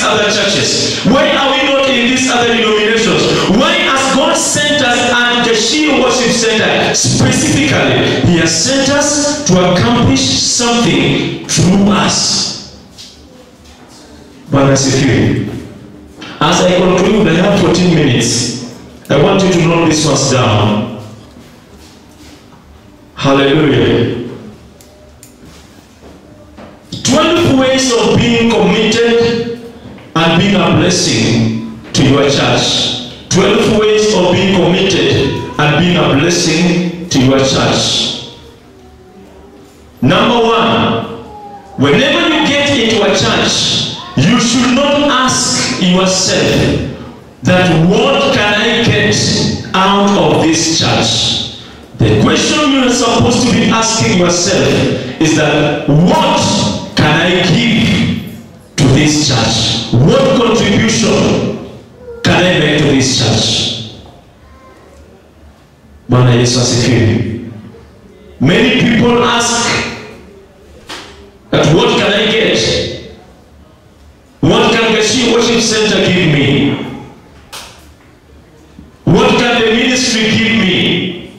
these other churches? Why are we not in these other denominations? Why has God sent us at the Shield Worship Center specifically? He has sent us to accomplish something through us. Bwana asifiwe. As I conclude, I have 14 minutes. I want you to note this ones down. Hallelujah. 12 ways of being committed and being a blessing to your church. 12 ways of being committed and being a blessing to your church. Number one, whenever you get into a church, you should not ask yourself that what can I get out of this church? The question you are supposed to be asking yourself is that what can I give to this church? What contribution can I make to this church? Bwana Yesu asifiwe. Many people ask that what can I get? What can Gashi Worship Center give me? What can the ministry give me?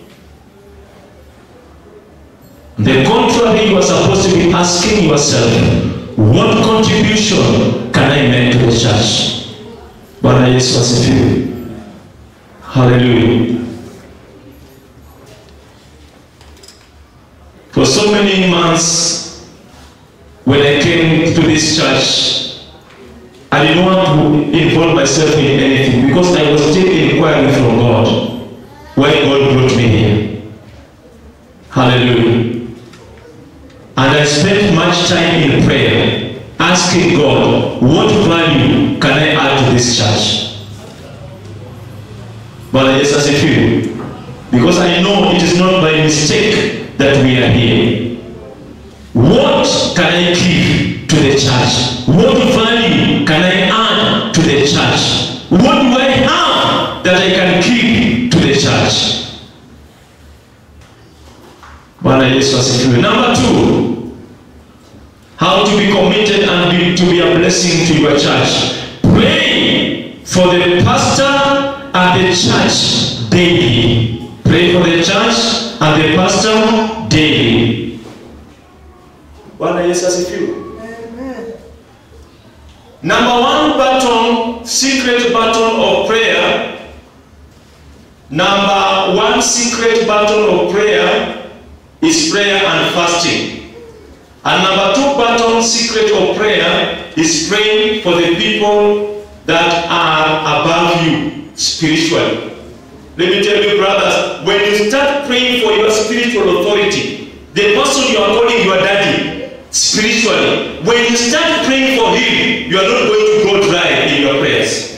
The contrary, you are supposed to be asking yourself, what contribution can I make to the church? Bwana Yesu asifiwe. Hallelujah. For so many months, when I came to this church, I didn't want to involve myself in anything because I was still inquiring from God why God brought me here. Hallelujah. And I spent much time in prayer asking God, what value can I add to this church? But yes, as a few, because I know it is not by mistake that we are here. What can I give to the church? What value can I add to the church? What do I have that I can give to the church? Bwana Yesu asifiwe. Number two, how to be committed and be, to be a blessing to your church. Pray for the pastor and the church daily. Pray for the church and the pastor daily. Bwana Yesu asifiwe. Number one button, secret button of prayer. Number one secret button of prayer is prayer and fasting. And number two button, secret of prayer, is praying for the people that are above you spiritually. Let me tell you, brothers, when you start praying for your spiritual authority, the person you are calling your daddy, spiritually, when you start praying for him, you are not going to go dry in your prayers.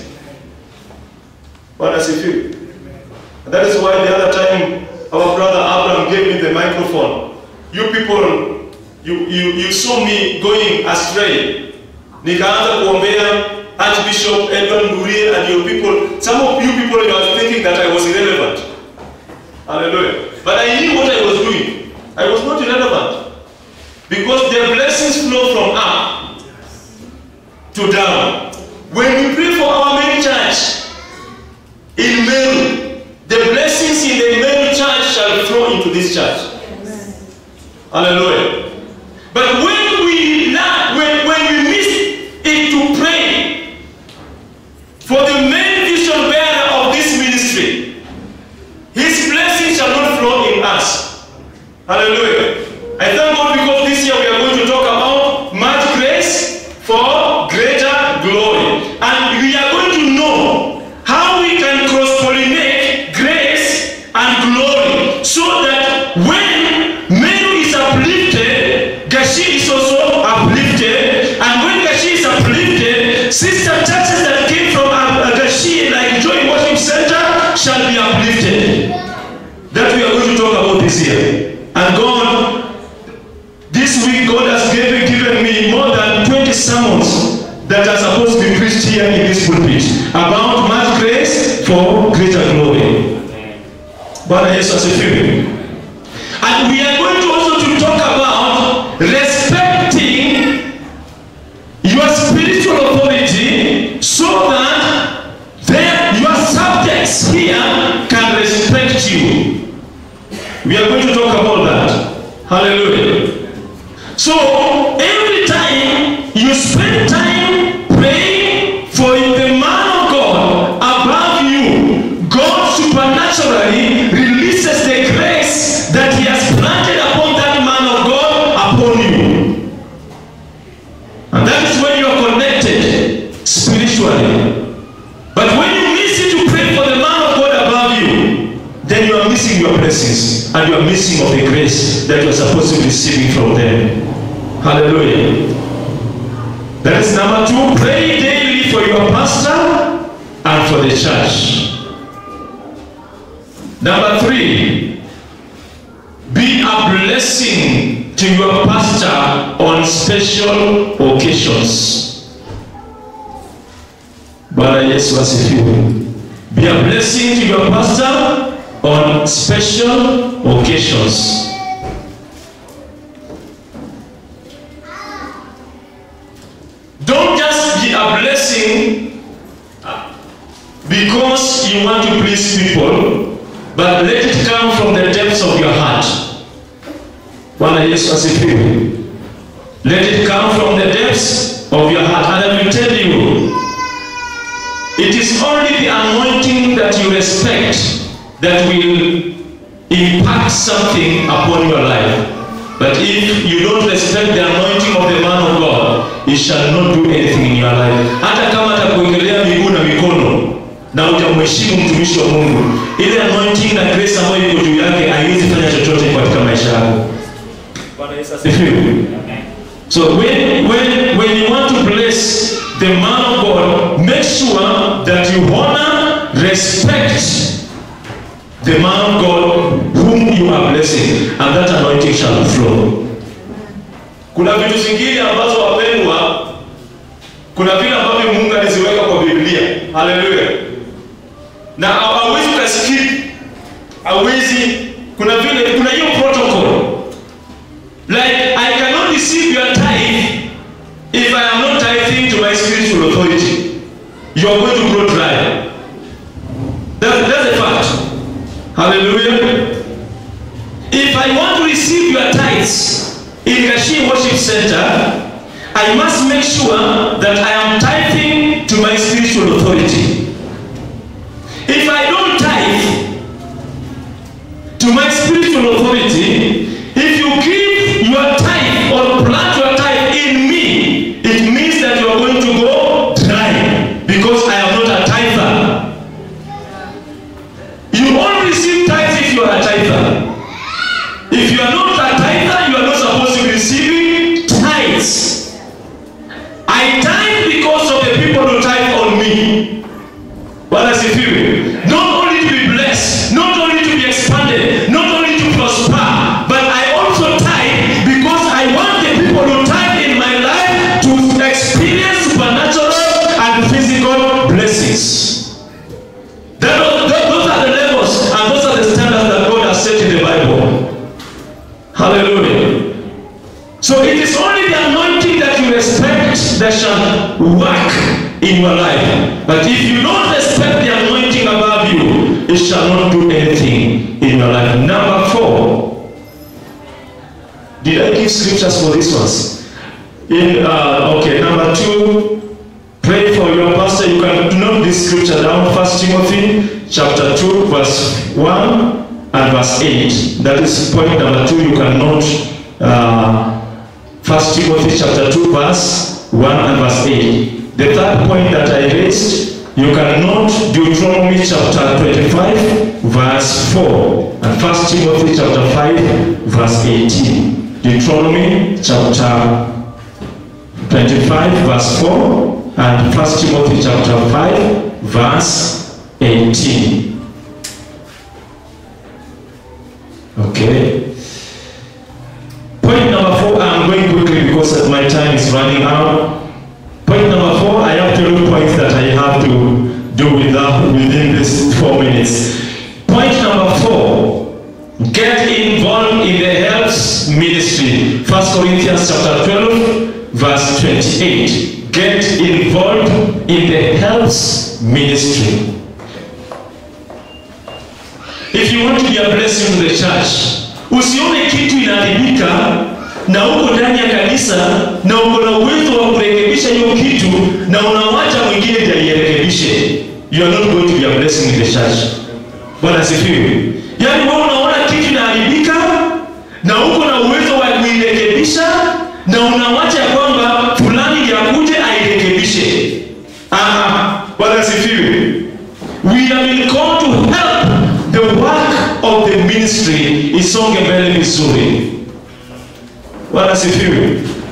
What does he feel? And that is why the other time our brother Abraham gave me the microphone. You people, you, you, you saw me going astray. Nikaanza kuombea Archbishop Edward Ngurie and your people. Some of you people you are thinking that I was irrelevant. Hallelujah. But I knew what I was doing. I was not irrelevant. Because the blessings flow from up to down. When we pray for our main church in Meru, the blessings in the Meru church shall flow into this church. Hallelujah. But when we lack, when, when we miss it to pray for the main vision bearer of this ministry, his blessings shall not flow in us. Hallelujah. I thank God because this year we are going to talk about much grace for greater glory. And we are going to know how we can cross pollinate grace and glory so that when Mary is uplifted, Gashi is also uplifted. And when Gashi is uplifted, sister churches that came from uh, Gashi, like Joy Worship Center, shall be uplifted. That we are going to talk about this year. And God this week, God has given, given me more than 20 sermons that are supposed to be preached here in this pulpit about much grace for greater glory. Bwana Yesu asifiwe. And we are going to also to talk about respecting your spiritual authority and you are missing of the grace that you are supposed to be receiving from them. Hallelujah. That is number two. Pray daily for your pastor and for the church. Number three. Be a blessing to your pastor on special occasions. Bwana Yesu asifiwe. Be a blessing to your pastor on special occasions. Don't just be a blessing because you want to please people, but let it come from the depths of your heart. Bwana Yesu asifiwe. Let it come from the depths of your heart. And I will tell you, it is only the anointing that you respect that will impact something upon your life. But if you don't respect the anointing of the man of God, he shall not do anything in your life. Hata kama atakuwekelea miguu na mikono na utamheshimu mtumishi wa Mungu, ile anointing na grace ambayo iko juu yake haiwezi fanya chochote katika maisha yako. Bwana Yesu asifiwe. So when, when, when you want to bless the man of God, make sure that you honor, respect the man of God whom you are blessing, and that anointing shall flow. Kuna vitu zingine ambazo wapendwa, kuna vile ambavyo Mungu aliziweka kwa Biblia. Haleluya! Na hawezi kuskip, hawezi. Kuna vile, kuna hiyo protocol like I cannot receive your tithe if I am not tithing to my spiritual authority. You are going to grow dry. That, that's a fact. Hallelujah. If I want to receive your tithes in Kashi Worship Center, I must make sure that I am tithing to my spiritual authority. If I don't tithe to my spiritual authority, if you give your tithe or plant your tithe in me, it means that you are going to go dry because I am not a tither. You only receive tithes if you are a tither. If you are not a tither, you are not supposed to be receiving tithes. I tithe because of the people who tithe on me. Bwana sifiwe. Not only to be blessed, not only to be expanded, not only to prosper, but I also tithe because I want the people who tithe in my life to experience supernatural and physical blessings. That, that, those are the levels and those are the standards that God has set in the Bible. Hallelujah. So it is only the anointing that you respect that shall work in your life. But if you don't respect the anointing above you, it shall not do anything in your life. Number four. Did I give scriptures for this ones? In uh, okay, number two, pray for your pastor. You can note this scripture down. First Timothy chapter two, verse one and verse eight. That is point number two. You can note uh, First Timothy chapter two, verse one and verse eight. The third point that I raised, you can note Deuteronomy chapter twenty-five, verse four, and First Timothy chapter five, verse eighteen. Deuteronomy chapter 25 verse 4 and First Timothy chapter 5 verse 18. Okay. Point number four, I'm going quickly because my time is running out. Point number four, I have two points that I have to do with that within this four minutes. Point number four, get involved in the health ministry. First Corinthians chapter 12, verse 28. Get involved in the health ministry. If you want to be a blessing to the church, usione kitu inaharibika na uko ndani ya kanisa na uko na uwezo wa kurekebisha hiyo kitu na unawacha mwingine ndiye airekebishe. You are not going to be a blessing in the church. Bwana asifiwe. Yaani wewe unaona kitu inaharibika na uko na uwezo wa kuirekebisha na unawacha ya kwamba fulani ndiye akuje airekebishe. Aha, Bwana asifiwe. We have been called to help the work of the ministry isonge mbele vizuri bwana sifiwe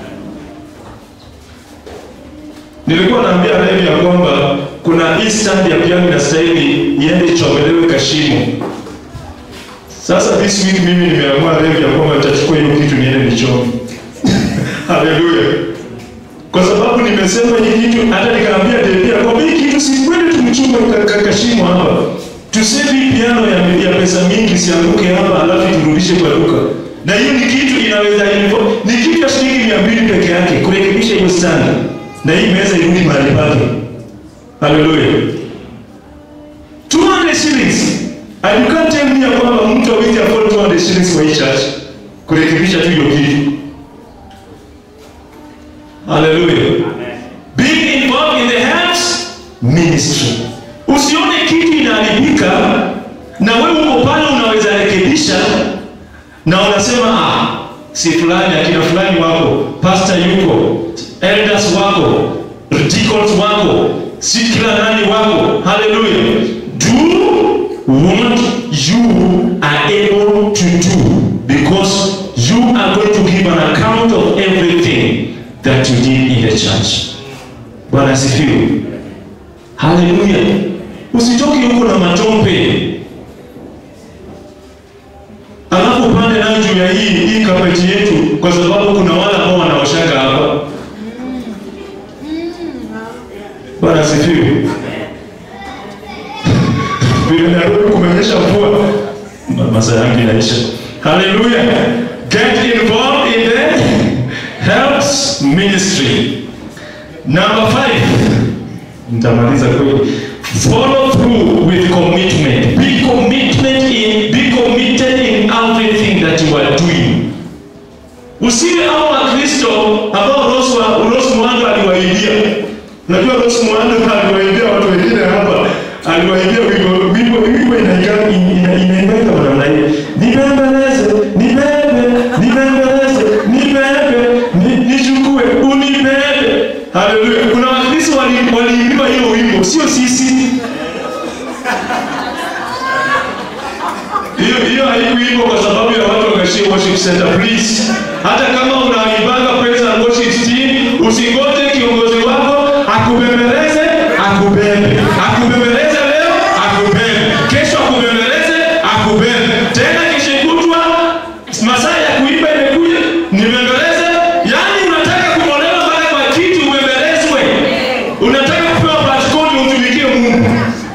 nilikuwa naambia Revi ya kwamba kuna hii stand ya piano inastahili iende ichomelewe kashimo sasa this week mimi nimeamua Revi ya kwamba nitachukua hiyo kitu niende nichome haleluya kwa sababu nimesema hii kitu hata nikaambia Devi ya kwamba hii kitu si kweli tumchumba ka- ka- kashimo hapa tuseme hii piano ya, ya pesa mingi sianguke hapa alafu turudishe kwa duka na hiyo ni kitu inaweza invo- ni kitu ya shilingi mia mbili peke yake kurekebisha hiyo stand na hii meza irudi mahali pake haleluya 200 shillings and you can't tell me ya kwamba mtu hawezi afford 200 shillings kwa hii church kurekebisha tu hiyo kitu haleluya being involved in the helps ministry usione kitu inaharibika na wewe uko pale unaweza rekebisha na unasema ah, si fulani akina fulani wako pastor yuko elders wako deacons wako si kila nani wako haleluya do what you are able to do because you are going to give an account of everything that you did in the church bwana asifiwe haleluya usitoke huko na matope alafu upande nayo juu ya hii hii kapeti yetu kwa sababu kuna wale ambao wanaoshaga hapa bwana asifiwe vile nairobi kumenyesha mvua Ma- masaa yangu inaisha haleluya get involved in the helps ministry number five nitamaliza kweli follow through with commitment be commitment in be committed in everything that you are doing usiwe hao wakristo ambao Rose wa- Rose Muhando aliwaimbia unajua Rose Muhando aliwaimbia watu wengine hapa aliwaimbia wimbo wimbo wimbo inaingia ina- inaimba kwa namna hiyo nibembeleze nibebe nibembeleze nibebe ni- nichukue unibebe haleluya kuna wakristo wali- waliimbiwa hiyo wimbo sio sisi hiyo hiyo haikuimbwa kwa sababu ya watu wakashia worship center please hata kama unaibanga praise and worship team usingoje kiongozi wako akubembeleze akubebe akubembeleze leo akubebe kesho akubembeleze akubebe tena kesho kutwa masaa ya kuimba imekuja nibembeleze yani unataka kumolewa mpaka kwa kiti ubembelezwe unataka kupewa patikoni umtumikie mungu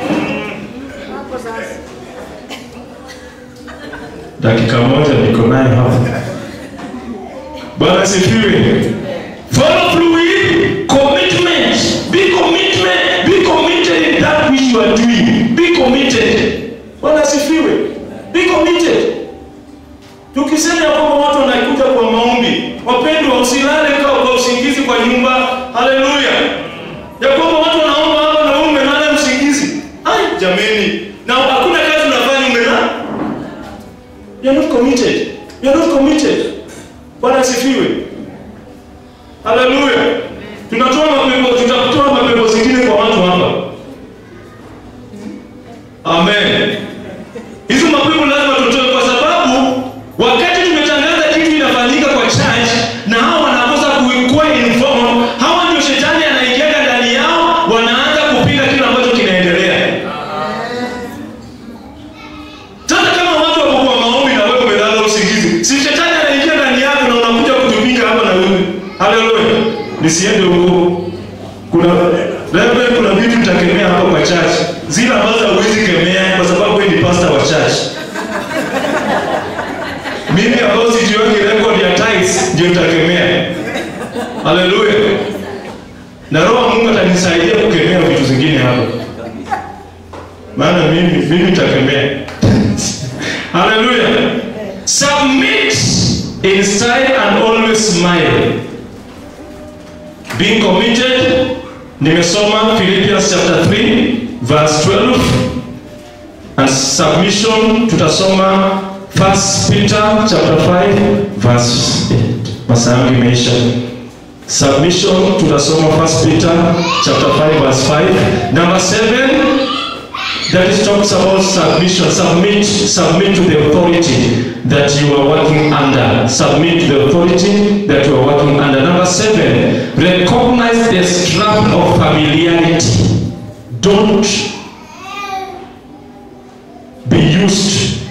dakika moja niko nayo hapa bwana sifiwe follow through with commitment be commitment be committed in that which you are doing be committed bwana sifiwe be committed tukisema ya kwamba watu wanakuja kwa maombi wapendwa usilale kwa, kwa usingizi kwa nyumba haleluya ya kwamba watu wanaomba hapa na wewe umelala usingizi ai jameni na hakuna kazi unafanya umelala You're not committed. You're not committed. Bwana asifiwe. Haleluya. Tunatoa mapepo, tutatoa mapepo zingine kwa watu hapa. Amen. Hizo mapepo lazima tutoe kwa sababu wakati tumetangaza kitu inafanyika kwa church na hao wanakosa kuwa informed, hawa ndio shetani anaingia ndani yao, wanaanza kupinga kile ambacho kinaendelea. Sasa kama watu wako kwa maombi na wewe umelala usingizi, si shetani anaingia ndani yako na unakuja kutupinga hapa na wewe. Haleluya. Nisiende huko. Kuna labda kuna vitu nitakemea hapa kwa church. Zile ambazo huwezi kemea kwa sababu wewe ni pastor wa church. Mimi ambao sijiweki record ya tithes ndio nitakemea. Haleluya. Na roho wa Mungu atanisaidia kukemea vitu zingine hapa. Maana mimi mimi nitakemea. Hallelujah. Submit in style and always smile. Being committed. Nimesoma Philippians chapter 3 verse 12. And submission tutasoma 1 Peter chapter 5 verse 8. Masaa yangu imeisha. Submission tutasoma 1 Peter chapter 5 verse 5. Number 7 that is talks about submission. Submit, submit to the authority that you are working under. Submit to the authority that you are working under. Number seven, recognize the struggle of familiarity. Don't be used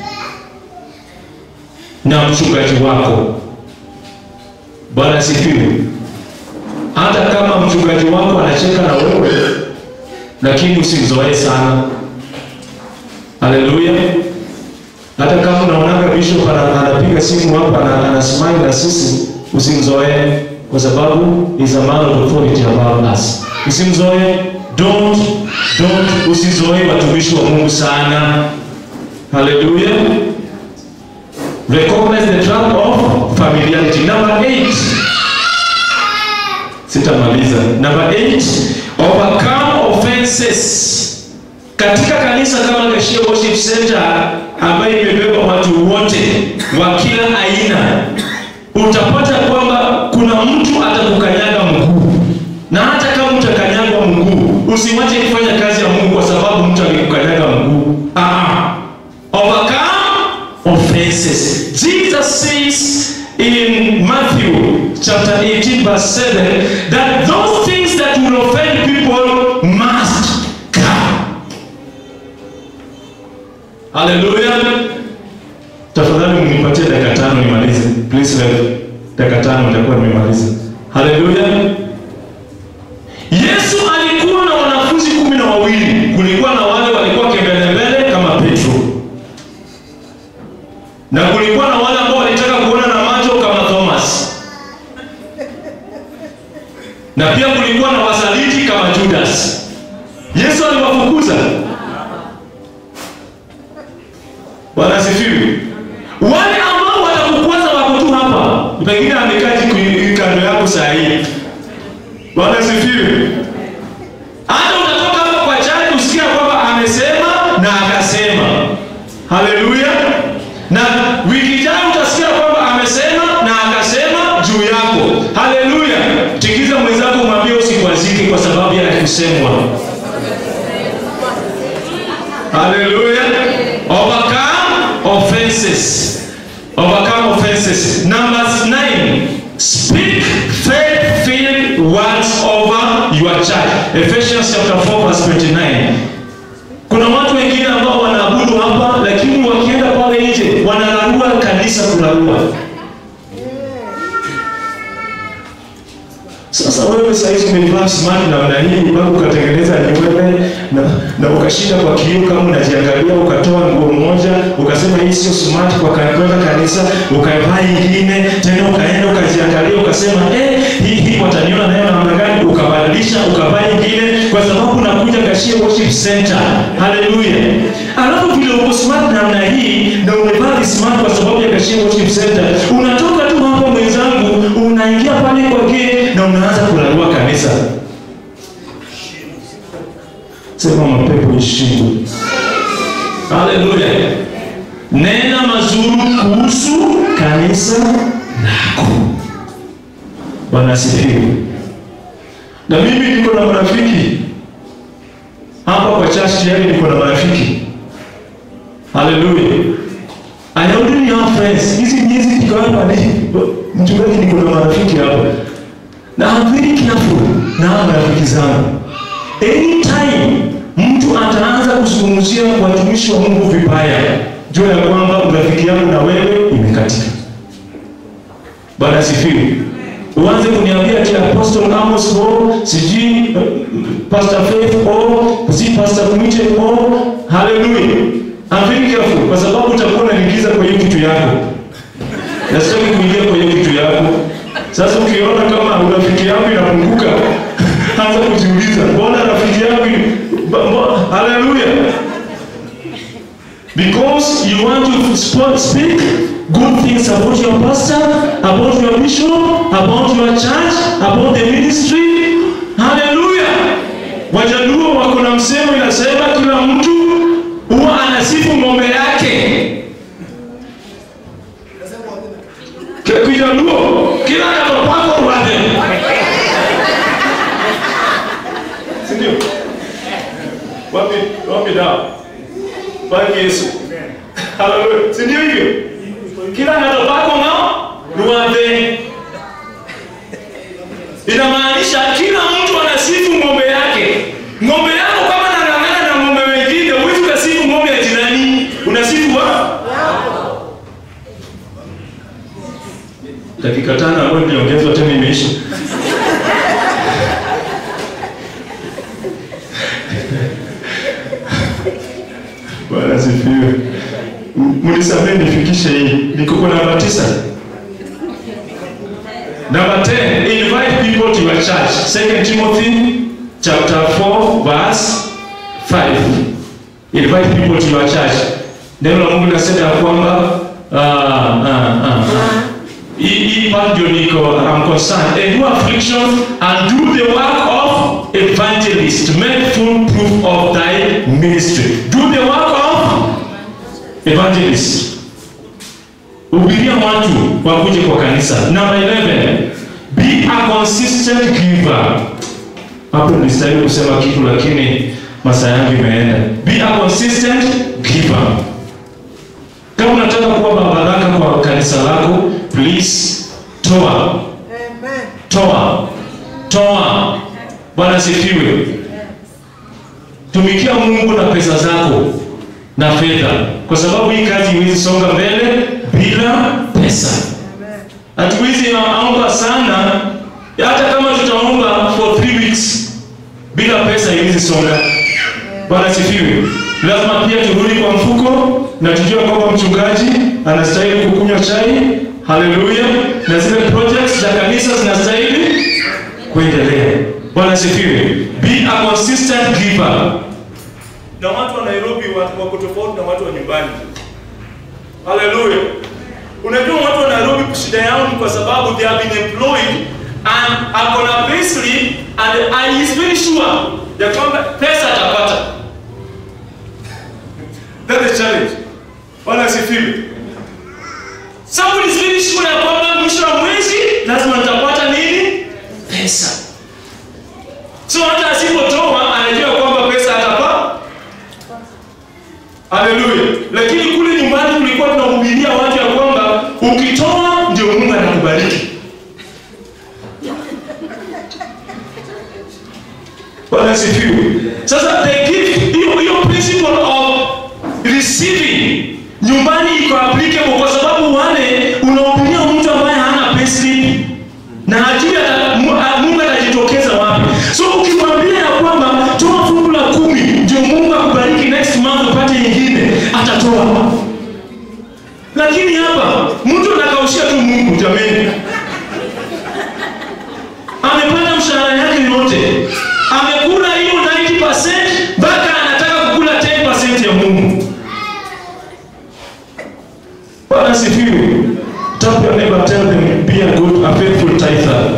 na mchungaji wako. Bwana sifiwe. Hata kama mchungaji wako anacheka na wewe, lakini usimzoee sana. Haleluya. Hata kama unaonaga bishop ana- anapiga simu hapa na anasimama na sisi, usimzoee kwa sababu is a man of authority above us. Usimzoee, don't don't, usizoee watumishi wa Mungu sana. Haleluya. Recognize the trap of familiarity. Number eight. Sitamaliza. Number eight, overcome offenses. Katika kanisa kama Gashia Worship Center ambayo imebeba watu wote wa kila aina, utapata kwamba kuna mtu atakukanyaga mguu, na hata kama utakanyagwa mguu, usiwache kufanya kazi ya Mungu kwa sababu mtu alikukanyaga mguu. Ah, overcome offenses. Jesus says in Matthew chapter 18 verse 7 that those things that will offend people must come. Hallelujah. Tafadhali mnipatie dakika tano nimalize. Please Rev. Dakika tano nitakuwa nimemaliza. Hallelujah. Yesu alikuwa na wanafunzi kumi na wawili. Kulikuwa na wale walikuwa kembelembele kama Petro na kulikuwa na wale ambao walitaka kuona na macho kama Thomas, na pia kulikuwa na wasaliti kama Judas. Yesu aliwafukuza. Bwana asifiwe. Wale ambao watakukwaza wako tu hapa, pengine amekaa jiku- kando yako saa hii. Bwana asifiwe. Hata utatoka hapa kwa chai kusikia kwamba amesema na akasema. Haleluya. Na wiki ijayo utasikia kwamba amesema na akasema juu yako. Haleluya. Tikiza mwenzako mwambie usikwazike kwa sababu ya kusemwa. Haleluya. Overcome offenses. Overcome offenses. Number nine. Speak faith-filled words over your child. Ephesians chapter 4 verse 29. Kuna watu wengine ambao wanaabudu hapa lakini wakienda pale nje wanararua kanisa kurarua. Sasa wewe saizi umevaa smart namna hii mpaka ukatengeneza nywele na, na ukashinda kwa kioo kama unajiangalia, ukatoa nguo moja ukasema hii sio smart kwa ka- kwenda kanisa, ukavaa ingine tena, ukaenda ukajiangalia, ukasema eh, hii hii wataniona nayo namna gani, ukabadilisha ukavaa ingine, kwa sababu unakuja Gashia Worship Center. Haleluya! Alafu vile uko smart namna hii na umevaa smart kwa sababu ya Gashia Worship Center, unatoka tu hapo mwenzangu, unaingia pale kwa gate na unaanza kulalua kanisa. Sema mapepo ishindwe. Haleluya. Nena mazuri kuhusu kanisa lako. Bwana asifiwe. Na mimi niko na marafiki hapa kwa church tayari niko na marafiki. Haleluya. I already have friends. Hizi miezi niko hapa ni mchungaji niko na marafiki hapa. Na I'm very careful na hawa marafiki zangu. Anytime mtu ataanza kuzungumzia watumishi wa Mungu vibaya, jua ya kwamba urafiki yangu na wewe imekatika. Bwana asifiwe. Uanze kuniambia ati Apostle Amos o sijui uh, Pastor Faith o si Pastor Kumite o haleluya. I'm very careful kwa sababu utakuwa unaingiza kwa hiyo kitu yako. Na sitaki kuingia kwa hiyo kitu yako. Sasa ukiona kama urafiki yangu inapunguka, anza kujiuliza, mbona rafiki yangu ba- mbo- haleluya. Because you want to sp- speak good things about your pastor, about your bishop, about your church, about the ministry. Hallelujah. Wajaluo wako na msemo inasema kila mtu huwa anasifu ng'ombe yake. Kila Kijaluo, kila kapapako wade. Si ndio? Wapi wapi dawa? Bwana Yesu. Haleluya. Si ndio hivyo? Kila ng'ato pako ng'ao ruadhe. Inamaanisha kila mtu anasifu ng'ombe yake. Ng'ombe yako kama nang'ang'ana na ng'ombe wengine, huwezi ukasifu ng'ombe ya jirani. Unasifu wa dakika tano ambayo niliongezwa tena imeisha. Bwana asifiwe. M- Mnisamehe nifikishe hii. Niko kwa namba tisa. Number 10, invite people to your church. 2 Timothy chapter 4 verse 5. Invite people to your church. Neno la Mungu linasema ya kwamba ah ah ah. Hii hii part ndio niko I'm concerned. Endure affliction and do the work of evangelist. Make full proof of thy ministry. Do the work of evangelist. Hubiria watu wakuje kwa kanisa. Number 11. Be a consistent giver. Hapo nilistahili kusema kitu lakini masaa yangu imeenda. Be a consistent giver. Kama unataka kuwa baraka kwa kanisa lako, please toa, Amen. toa, toa. Bwana asifiwe. Tumikia Mungu na pesa zako na fedha, kwa sababu hii kazi iwezi songa mbele bila pesa. Amen. Hatuwezi omba sana, hata kama tutaomba for three weeks bila pesa iwezi songa. Bwana asifiwe. Lazima pia turudi kwa mfuko na tujue kwamba mchungaji anastahili kukunywa chai, haleluya, na zile projects za kanisa zinastahili kuendelea. Bwana asifiwe. Be a consistent giver. Na watu wa Nairobi wa- wako tofauti na watu wa nyumbani. Haleluya. Unajua watu wa Nairobi shida yao ni kwa sababu they have been employed and ako na payslip and I is very sure ya kwamba pesa atapata. That's the challenge. Bwana asifiwe. Somebody is very sure ya kwamba mwisho wa mwezi lazima nitapata nini? Pesa. So hata asipotoa anajua kwamba pesa atapata. Haleluya. Lakini kule nyumbani tulikuwa tunahubiria watu ya kwamba ukitoa ndio Mungu anakubariki. Bwana asifiwe. Sasa the gift hiyo hiyo principle of receiving nyumbani iko applicable kwa sababu wale unahubiria mtu ambaye hana payslip na hajui ata- Mu- a- Mungu atajitokeza wapi. So ukimwambia ya kwamba toa fungu la kumi ndio Mungu akubariki next month upate nyingine, atatoa. Lakini hapa mtu anakaushia tu Mungu jameni. Amepata mshahara yake yote, amekula hiyo 90% mpaka anataka kukula 10% ya Mungu. Bwana asifiwe. Tap your neighbor, tell them, be a good, a faithful tither.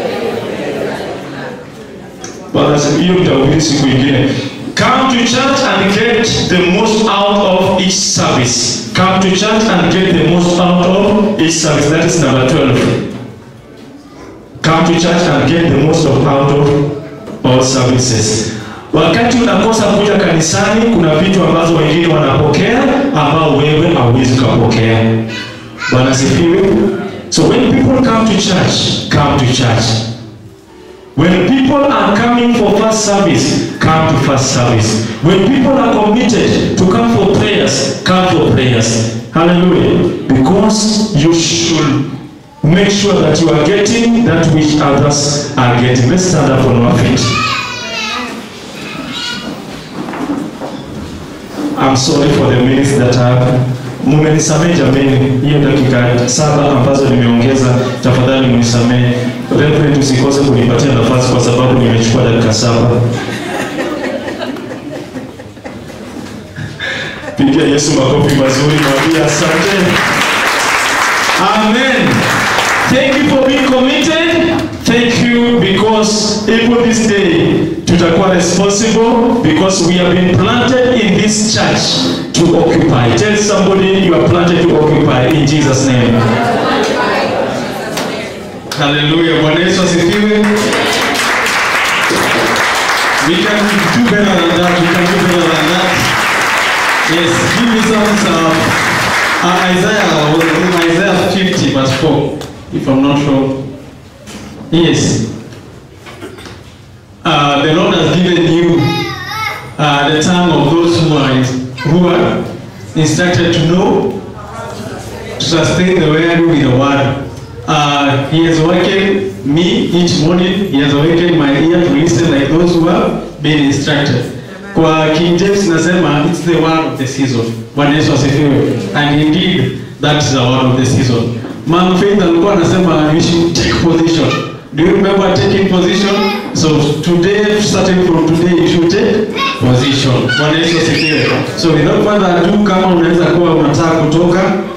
Bwana asifiwe. Hiyo mtahubiri siku ingine. Come to church and get the most out of each service. Come to church and get the most out of each service. That is number 12. Come to church and get the most of out of all services. Wakati unakosa kuja kanisani, kuna vitu ambazo wengine wanapokea ambao wewe hauwezi ukapokea. Bwana sifiwe. So when people come to church, come to church. When people are coming for first service, come to first service. When people are committed to come for prayers, come for prayers. Hallelujah. Because you should make sure that you are getting that which others are getting. Let's stand up on our feet. I'm sorry for the minutes that are mumenisamehe jameni, hiyo dakika saba ambazo nimeongeza, tafadhali mnisamehe. Reverend, usikose kunipatia nafasi kwa sababu nimechukua dakika saba. Pigia Yesu makofi mazuri, mwambie asante. Amen. Thank you for being committed. Thank you because even this day tutakuwa responsible because we have been planted in this church to occupy. Tell somebody you are planted to occupy in Jesus name. Hallelujah. Bwana Yesu asifiwe. We can do better than that. We can do better than that. Yes, give me some uh, uh, Isaiah, Isaiah 50 verse 4, if I'm not wrong. Yes. Uh, the Lord has given you uh, the tongue of those who are, who are instructed to know, to sustain the word with the word. Uh, he has awakened me each morning. He has awakened my ear to listen like those who have been instructed. Kwa King James nasema it's the word of the season. Bwana Yesu asifiwe. And indeed that is the word of the season. Mom Faith alikuwa anasema you should take position. Do you remember taking position? So today, starting from today, you should take position. Bwana Yesu asifiwe. So without further ado, kama unaweza kuwa unataka kutoka